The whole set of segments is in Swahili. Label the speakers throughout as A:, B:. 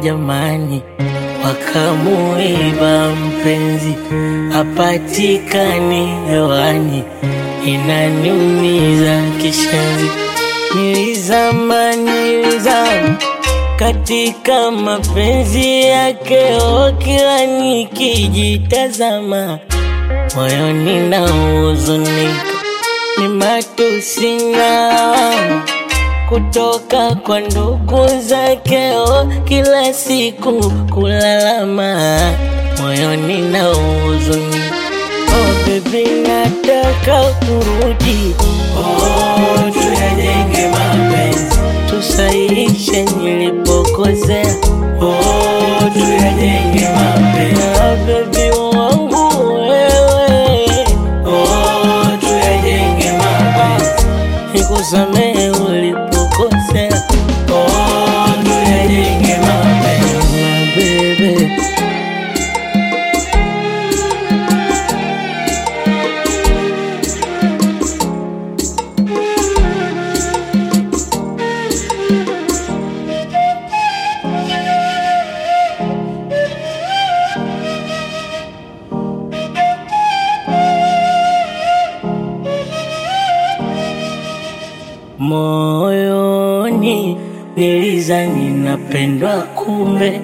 A: jamani, wakamuiba mpenzi, hapatikani hewani, inaniumiza kishenzi. Nilizama, nilizama katika mapenzi yake, oh, kila nikijitazama moyoni na huzunika, ni matusi na lawama kutoka kwa ndugu zake, oh, kila siku kulalama moyoni na huzunika. Oh baby, nataka urudi, oh, tuyajenge mapenzi, tusahihishe nilipokosea, oh, tuyajenge mapenzi, ah, baby wangu wewe, oh, tuyajenge mapenzi, nikusamehe ulipokosea, oh, tuyajenge mapenzi, my baby. Moyoni nilizani napendwa, kumbe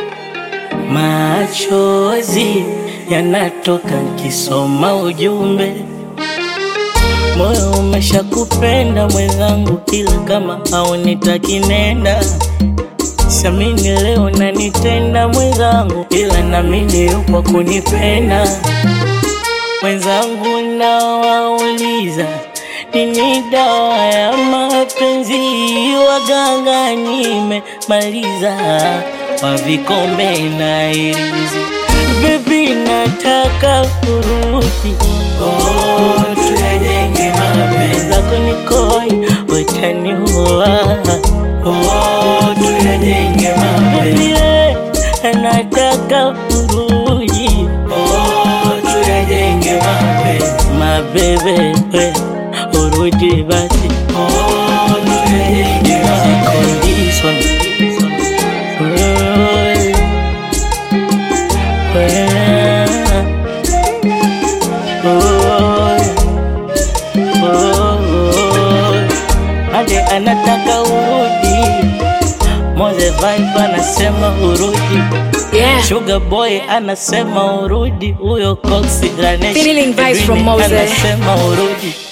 A: machozi yanatoka nkisoma ujumbe. Moyo umeshakupenda mwenzangu, ila kama haunitaki nenda. Siamini leo nanitenda mwenzangu, ila namini yupo kunipenda mwenzangu. Nawauliza, nini dawa ya mapenzi? Waganga nimemaliza, wa vikombe na irizi. Baby, nataka urudi, oh, tuyajenge mapenzi zako nikoi, utaniua, oh, tuyajenge mapenzi Baby, nataka urudi, oh, tuyajenge mapenzi mabebe, we, urudi basi, oh, tuyajenge mapenzi condition Ade anataka urudi, Moze Vibe anasema urudi,
B: Yeah.
A: Sugar Boy anasema urudi, huyo Coxy Ganesh
B: Feeling vibes from
A: Edwin
B: Mose.
A: anasema urudi.